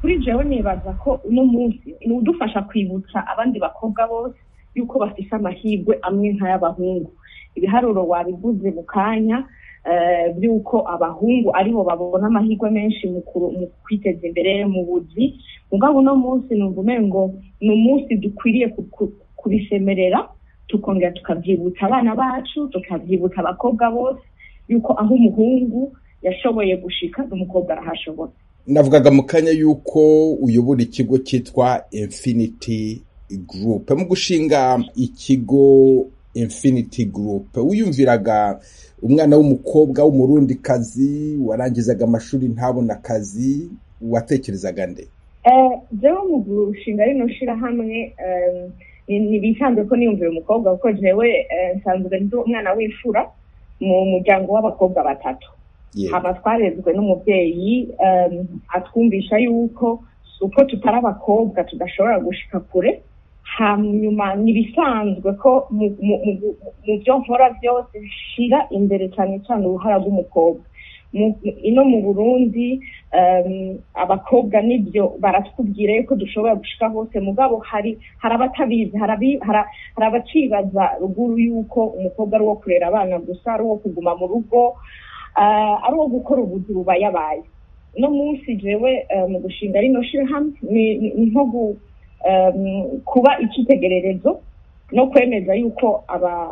kuri jewe nibaza ko uno munsi ni udufasha kwibutsa abandi bakobwa bose yuko bafise amahirwe amwe nk'ay'abahungu ibiharuro wabivuze mu kanya by'uko abahungu aribo babona amahirwe menshi mu kwiteza imbere mu buzi mugabo uno munsi numva umengo ni umunsi dukwiriye kubisemerera tukongera tukabyibutsa abana bacu tukabyibutsa abakobwa bose yuko aho umuhungu yashoboye gushika n'umukobwa arahashobora navugaga mu kanya yuko uyobora ikigo cyitwa infinity group mu gushinga ikigo infinity group wiyumviraga umwana w'umukobwa w'umurundikazi warangizaga amashuri ntabona akazi watekerezaga nde jewe mu gushinga rino shirahamwe ntibisanzwe ko niyumvira umukobwa kuko jewe nsanzwe ndi umwana w'imfura mu muryango w'abakobwa batatu haba twarezwe n'umubyeyi atwumvisha yuko uko tutari abakobwa tudashobora gushika kure hanyuma ntibisanzwe ko mu byo nkora byose shira imbere cyane cyane uruhara rw'umukobwa ino mu burundi abakobwa nibyo baratubwira yuko dushobora gushika hose mugabo hari hari abatabizi hari abacibaza ruguru yuko umukobwa ari uwo kurera abana gusa ari uwo kuguma mu rugo ari uwo gukora ubuzi bubayabaye uno munsi jewe mu gushinga rino shirahamwe ni nko kuba icyitegererezo no kwemeza yuko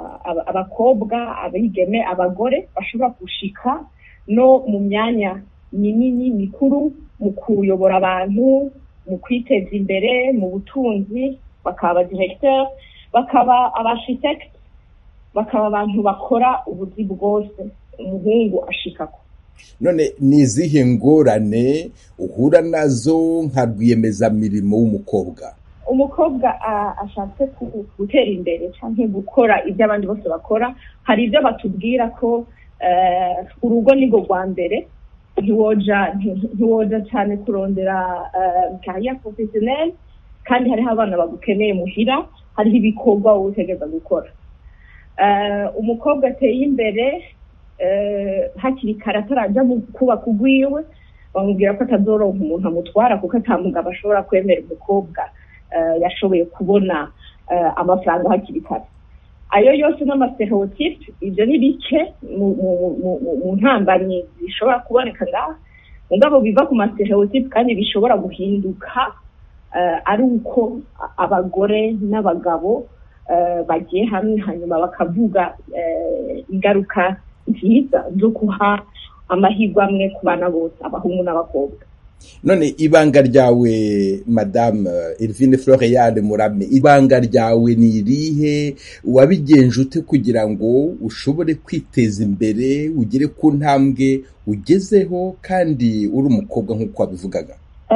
abakobwa abigeme abagore bashobora gushika no mu myanya minini mikuru mu kuyobora abantu mu kwiteza imbere mu butunzi bakaba abadiregiteri bakaba abashitekiti bakaba abantu bakora ubuzi bwose umuhungu ashikako none ni izihe ngorane uhura nazo nka rwiyemezamirimo w'umukobwa umukobwa ashatse gutera imbere cyangwa gukora ibyo abandi bose bakora hari ibyo batubwira ko urugo ni rwo rwa mbere ntiwoja cyane kurondera kariya porofesiyoneri kandi hariho abana bagukeneye muhira hariho ibikorwa wowe utegereza gukora umukobwa ateye imbere hakiri kare atarajya kubaka ugwiwe bamubwira ko atazoronka umuntu amutwara kuko atamugabo ashobora kwemera umukobwa yashoboye kubona amafaranga hakiri kare ayo yose n'amastereotipe ibyo ni bike mu ntambanyi zishobora kuboneka ngaha mugabo biva ku mastereotipe kandi bishobora guhinduka ari uko abagore n'abagabo bagiye hamwe hanyuma bakavuga ingaruka nziza zo guha amahirwe amwe ku bana bose abahungu n'abakobwa none ibanga ryawe madame Elvine Floriane Murame ibanga ryawe ni irihe wabigenje ute kugira ngo ushobore kwiteza imbere ugere ku ntambwe ugezeho kandi uri umukobwa nk'uko wabivugaga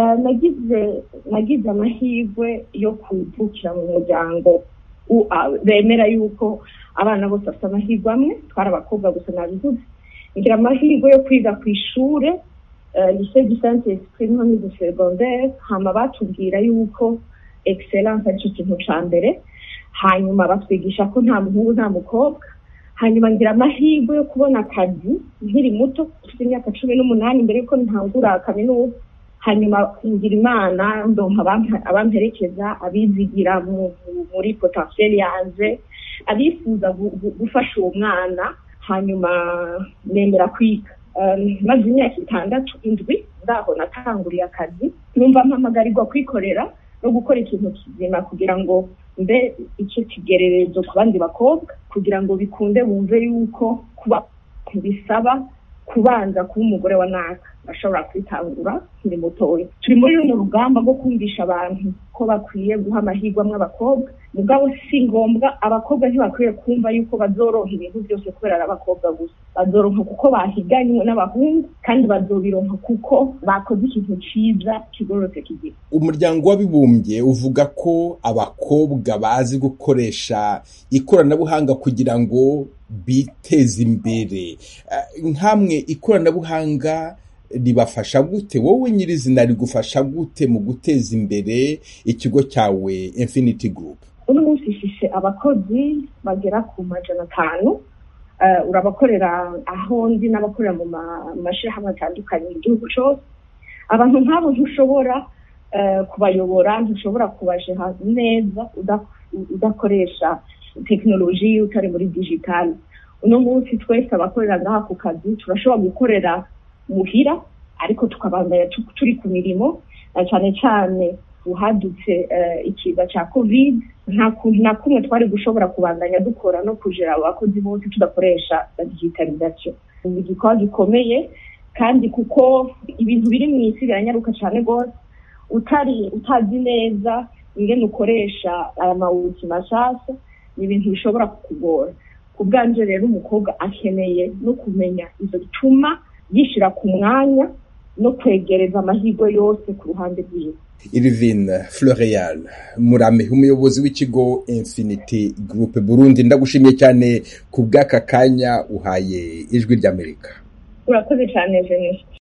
nagize nagize amahirwe yo kuvukira mu muryango bemera yuko abana bose bafite amahirwe amwe twari abakobwa gusa nabivuze ngira amahirwe yo kwiga ku ishuri lycée du saint esprit nko muri secondaire hama batubwira yuko excellence ari cyo kintu ca mbere hanyuma batwigisha ko nta muhungu nta mukobwa hanyuma ngira amahirwe yo kubona akazi nkiri muto ufite imyaka cumi n'umunani mbere yuko ntangura kaminuza hanyuma ngira imana ndonka abamperekeza abizigira muri potentiel yanje abifuza gufasha uwo mwana hanyuma nemera kwiga maze imyaka itandatu indwi ndaho natanguriye akazi numva mpamagarirwa kwikorera no gukora ikintu kizima kugira ngo mbe icyo kigererezo ku bandi bakobwa kugira ngo bikunde bumve yuko kuba bisaba kubanza kuba umugore wa naka bashobora kwitangura nkiri mutoya turi muri runo rugamba rwo kumvisha abantu ko bakwiye guha amahirwe amwe abakobwa mugabo si ngombwa abakobwa ntibakwiye kumva yuko bazoronka ibintu byose kubera ari abakobwa gusa bazoronka kuko bahiganywe n'abahungu kandi bazobironka kuko bakoze ikintu ciza kigororotse kigira umuryango w'abibumbye uvuga ko abakobwa bazi gukoresha ikoranabuhanga kugira ngo biteze imbere nk'amwe ikoranabuhanga ribafasha gute wowe nyirizina rigufasha gute mu guteza imbere ikigo cyawe infinity group uno munsi ifise abakozi bagera ku majana atanu urabakorera aho ndi n'abakorera mu mashyirahamwe atandukanye mu gihugu cyose abantu nk'abo ntushobora kubayobora ntushobora kubajeha neza udakoresha tekinoloji utari muri digitali uno munsi twese abakorera ngaha ku kazi turashobora gukorera muhira ariko tukabandanya turi ku mirimo cyane cyane uhadutse ikiza cya covid nta kuntu na kumwe twari gushobora kubandanya dukora no kujera abakozi bose tudakoresha digitalization ni igikorwa gikomeye kandi kuko ibintu biri mu isi biranyaruka cyane rwose utari utazi neza ingene ukoresha aya mawuti mashasha ni ibintu bishobora kukugora ku bwanje rero umukobwa akeneye no kumenya izo bituma yishyira ku mwanya no kwegereza amahirwe yose ku ruhande rwiwe Irvine Floreal Murame umuyobozi w'ikigo Infinity Group Burundi ndagushimiye cyane ku bw'aka kanya uhaye ijwi ry'Amerika urakoze cyane Jeanette